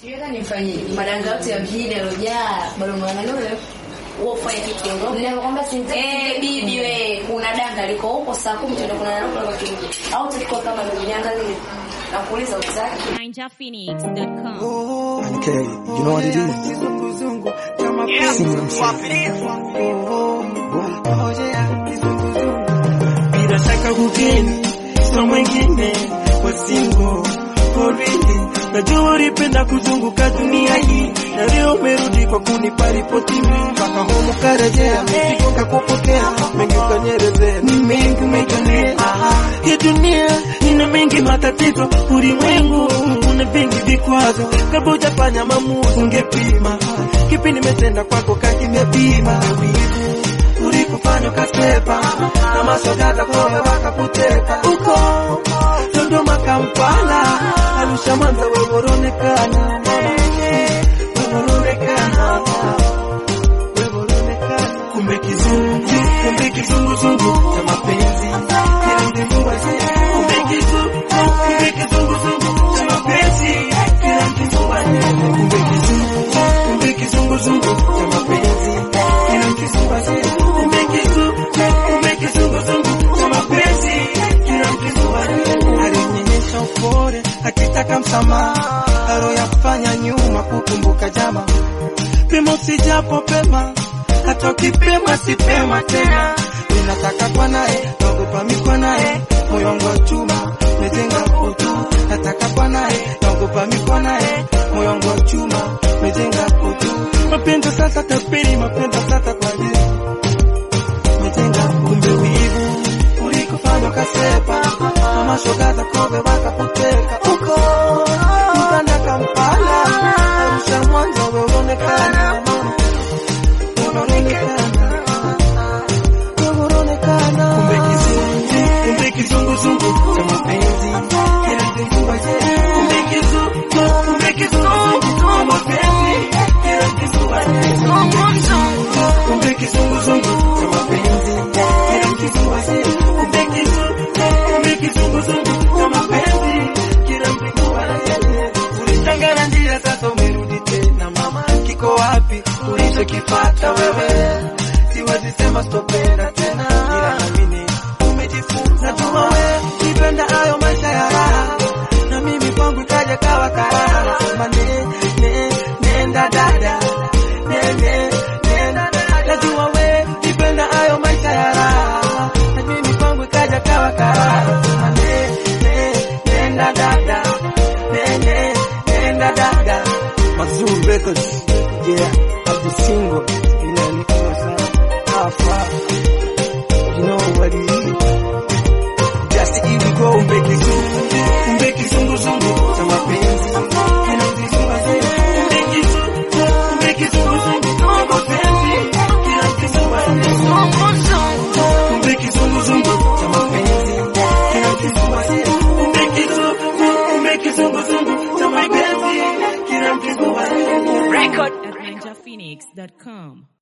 Siweza nifanyie madanga yote ya mjini yalojaa bado mwana nule Ufanye kitu kiongozi. ninakwambia sinza Eh, bibi we, kuna danga liko huko saa kumi tuende kuna nalo kwa kirudi. Au tulikuwa kama ndio niangalie. Nakuuliza utaki. NinjaPhoenix.com. Okay, you know what it is? See what I'm saying? bila shaka hugeni sio mwingine wasingo porini najua ulipenda kuzunguka dunia hii na leo umerudi kwa kunipa ripoti mpaka humu karejea mizigo kakupokea mengi ukanyerezea ni mengi umejionea hii dunia ina mengi matatizo ulimwengu una vingi vikwazo kabla hujafanya maamuzi ungepima kipi nimetenda kwako kakimepima wivu ulikufanya ukasepa na masogata koya wakakuteka uko Dodoma, Kampala, Arusha, Mwanza, weworonekana weworonekana weworonekana kumbe kizungu kumbe kizunguzungu cha mapenzi kila mtu waje kumbe kizungu kumbe kizunguzungu cha mapenzi kila mtu waje kumbe kizungu kumbe kizunguzungu cha mapenzi kila mtu waje kumbe kizungu kumbe kizunguzungu cha mapenzi kila mtu waje alinyenyesha upole akitaka msamaha aloyafanya nyuma kukumbuka jama pimo sijapo pema hata ukipema sipema tena ninataka kwa naye naogopa mikwa naye moyo wangu wa chuma mejenga utu nataka kwa naye naogopa mikwa naye moyo wangu wa chuma mejenga utu mapenzi sasa tapiri mapenzi sasa kwa jeu mejenga kumbe wivu ulikufanya ukasepa mama shoga za kobe wakakuteka uko Uganda Kampala Arusha Mwanza weonekana unaonekana unaonekana kumbe kizungu kumbe kizunguzungu cha mapenzi kila mtu waje kumbe kizungu kumbe kizunguzungu cha mapenzi kila mtu waje kumbe kizunguzungu cha mapenzi kila mtu waje kumbe kizungu kumbe kizunguzungu cha mapenzi kila mtu waje ulitangana njia sasa umerudi tena mama kiko wapi ulichokipata wewe siwezi sema sitopenda tena ila naamini umejifunza najua wewe nipenda hayo maisha ya raha na mimi kwangu kaja kawa karaha nasema ne, ne, nenda dada ne, ne, nenda dada najua wewe nipenda hayo maisha ya raha na mimi kwangu kaja kawa karaha nasema ne, ne, nenda dada ne, ne, nenda dada Mazuru Records. Yeah, of the single. You know, Nicola Sana. Alpha. You know what it is. Just the ego. kumbe kizungu kumbe kizunguzungu cha mapenzi kila mtu waje kumbe kizungu kumbe kizunguzungu cha mapenzi kila mtu waje kumbe kizunguzungu cha mapenzi kila mtu waje kumbe kizungu kumbe kizunguzungu cha mapenzi kila mtu waje At NinjaPhoenix.com.